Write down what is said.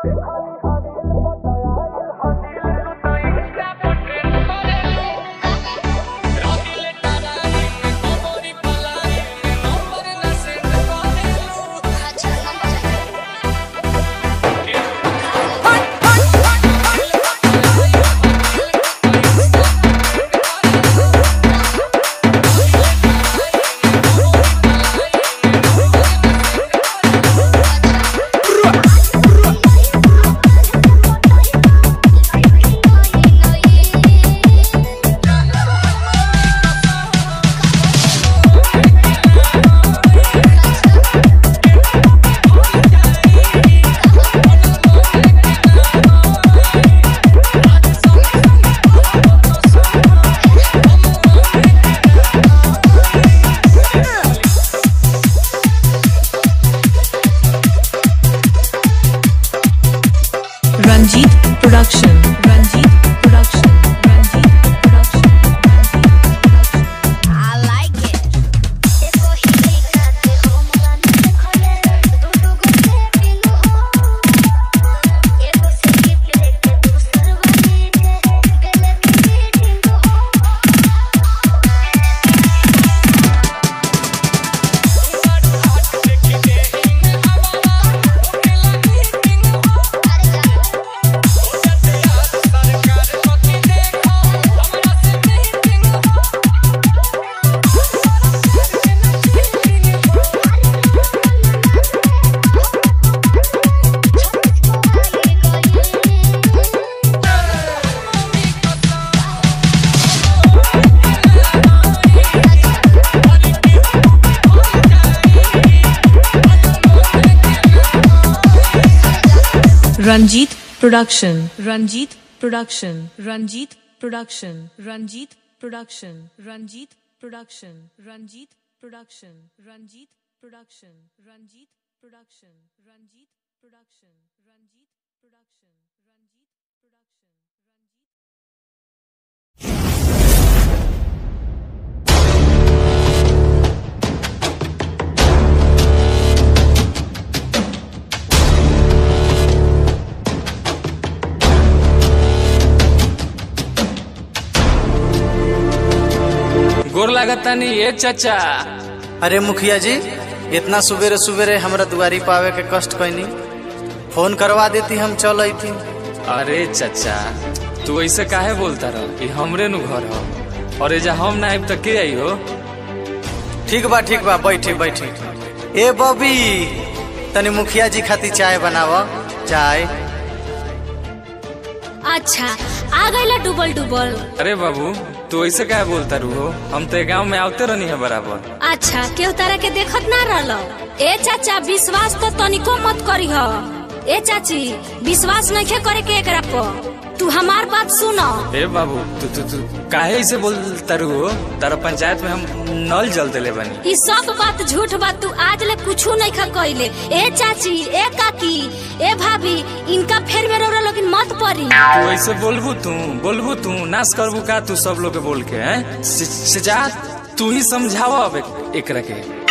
Ranjit Production. Ranjit Production. Ranjit Production. I like it. देखो ही दिखाते हो मन खोले दो दो को से पिलो हो एको से गिफ्ट लेके दूसर वाले के बेले की मीटिंग हो अरे जानो Ranjit Production. Ranjit Production. Ranjit Production. Ranjit Production. Ranjit Production. Ranjit Production. Ranjit Production. Ranjit Production. Ranjit Production. Ranjit Production. Ranjit Production. Ranjit गोर लागतानी ए चाचा अरे मुखिया जी इतना सुबेरे सुबेरे हमरा दुआरी पावे के कष्ट कैनी फोन करवा देती हम चल अती अरे चाचा तू ऐसे काहे बोलता रह ई हमरे नु घर हो और एजा हम ना आइब त के आई हो ठीक बा ठीक बा बैठी बैठी ए बबी तनी मुखिया जी खातिर चाय बनाव चाय अच्छा आ गईला डुबल डुबल अरे बाबू तू ऐसे काहे बोलता रू हो हम तो गांव में आवते रहनी है बराबर अच्छा केहू तारा के देखत ना रहल ए चाचा विश्वास तो तनिको मत करी हो ए चाची विश्वास नहीं करे के एकरा पर तू हमार बात सुनो ए बाबू तू तू तू काहे ऐसे बोलता रू हो तारा पंचायत में हम नल जल देले बनी ई सब बात झूठ बात तू आज ले कुछू नहीं खा कइले ए चाची ए काकी ए भाभी इनका फेर में रोरा लेकिन मत पड़ी तू ऐसे बोलबू तू बोलबू तू नाश करबू का तू सब लोग के बोल के हैं से, से जा तू ही समझावा अब एक- एकरा के